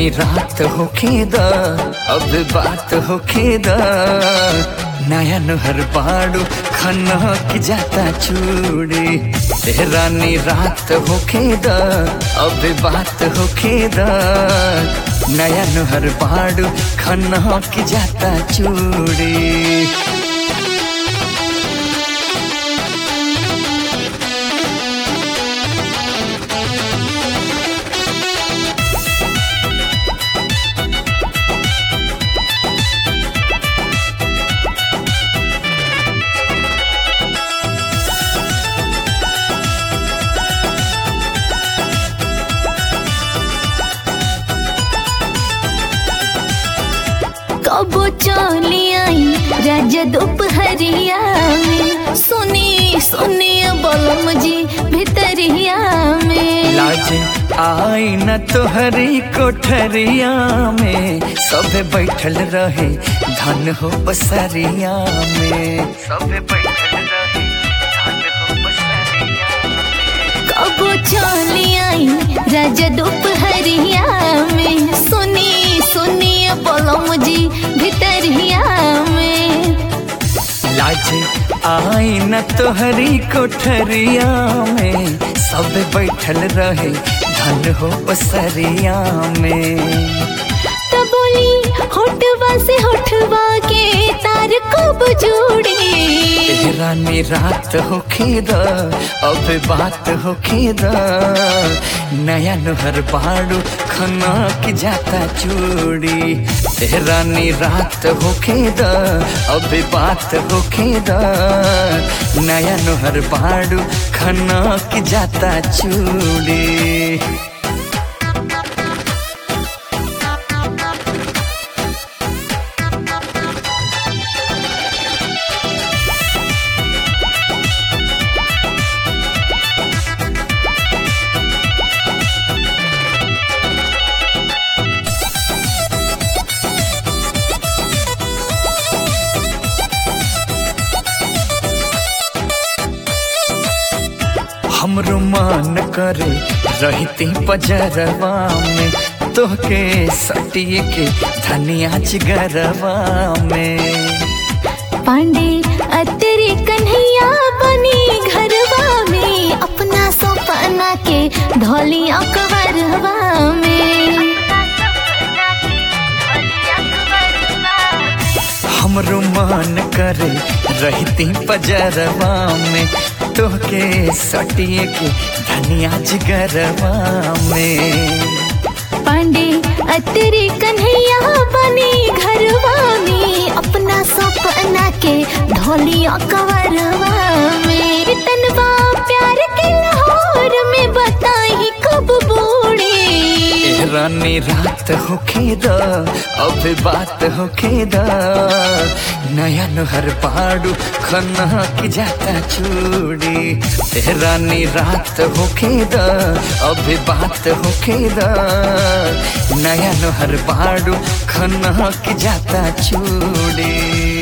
रानी रात होखे द अब बात होखे द नया नहर बाड़ू खना की जाता चूड़ी ए रानी रात होखे द अब बात होखे द नया नहर बाड़ू खना की जाता चूड़ी कबो चली आई राजा दोपहरिया में सुनी सुनी बलम जी भितरिया में लाज आई न तोहरी कोठरिया में सब बैठल रहे धन हो बसरिया में सब बैठल रहे धन हो बसरिया कबो चली आई राजा दोपहरिया में सुनी सुनी बलम जी भितरिया में लाज आई न तोहरी कोठरिया में सब बैठल रहे धन हो बसरिया में तो बोली होठवा से होठवा के तार कब जोड़ी ए रानी रात होखे द अब बात होखे द नया नहर बाड़ू खना की जाता चूड़ी ए रानी रात होखे द अब बात होखे द नया नहर बाड़ू खना की जाता चूड़ी हमरो मान करे रहती पजरवा में तोहके सटिए के धनिया चिगरवा में पांडे अतरे कन्हैया बनी घरवा में अपना सपना के धोली अकबरवा में हमरो मान करे रहती पजरवा में तोहके सटिए के धनिया जिगरवा में पांडे अतरे कन्हैया बनी घरवा में अपना सपना के धोली अकबरवा में तनवा प्यार के लाहौर में बताई कब बूढ़ी ए रानी रात होखे द अब बात होखे द नया नहर पाड़ू खना की जाता चूड़ी ए रानी रात होखे द अब बात होखे द नया नहर पाड़ू खना की जाता चूड़ी